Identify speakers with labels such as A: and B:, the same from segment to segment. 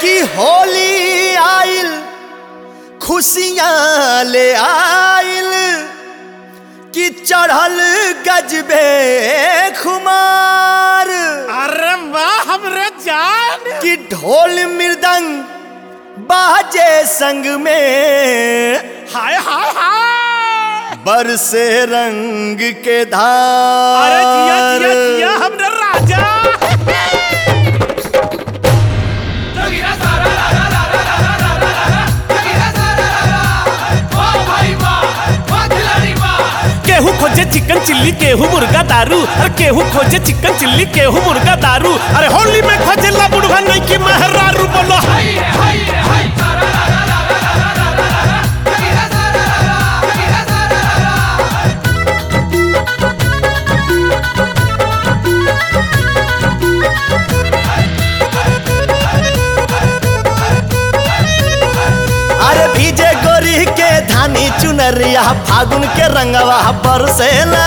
A: कि होली आइल खुशियाँ ले आइल कि चढ़ल गजबे खुमार
B: अरे वाह हमरे जान
A: कि ढोल मृदंग बाजे संग में
B: हाय हाय हाय
A: बरसे रंग के
B: अरे जिया
A: धार
B: जिया जिया हमरे राजा केहू खोजे चिकन चिल्ली केहू मुर्गा दारू अरे केहू खोजे चिकन चिल्ली केहू मुर्गा दारू अरे होली में खोजे ला बुढ़वा नहीं की महरारू बोलो
A: अरे भीजे गोरी के धानी चुनरिया फागुन के रंगवा बरसेला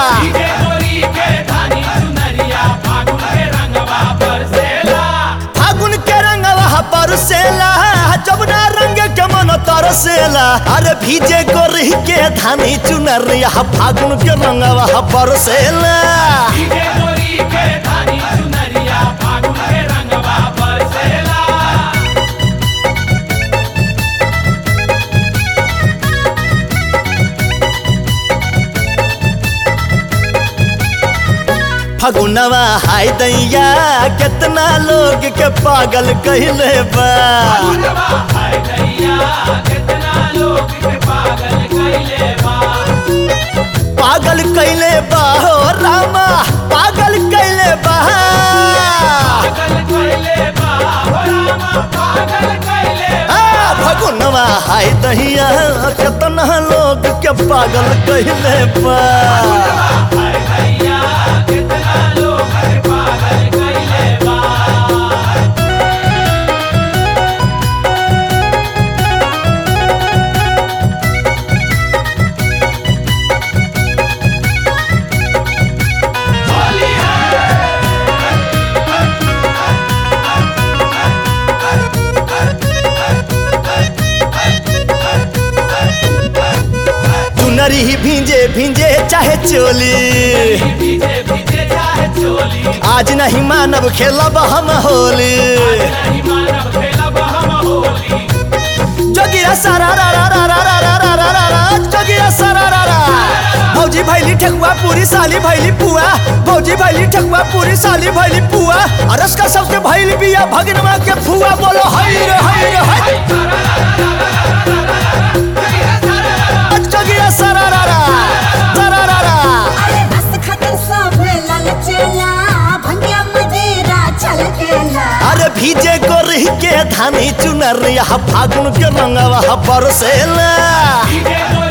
A: फागुन के रंगवा बरसेला जबना रंग के मन तरसेला अरे भीजे गोरी के धानी चुनरिया फागुन के रंगवा बरसेला फगुनवा हाय दैया कितना लोग के पागल कहले बा पागल कैले बा हो रामा पागल कैले बा आ, फगुनवा हाय दहिया कितना लोग के पागल कहले बा चुनरी ही भींजे भींजे चाहे चोली आज नहीं मानव खेलब हम होली जोगिया सारा रा रा रा रा रा रा रा रा रा रा जोगिया सारा रा रा भौजी भैली ठकुआ पूरी साली भैली पुआ भौजी भैली ठकुआ पूरी साली भैली पुआ अरस का सबके भैली बिया भगनवा के फुआ बोलो हई रे हई रे हई जोगिया सारा रा रा सारा रा रा
C: अरे बस खतर सब ललचेला भंगिया मदेरा चल गेला
A: अरे भीजे गोरी के धानी चुनरिया फागुन के रंगवा बरसेला
B: डीजे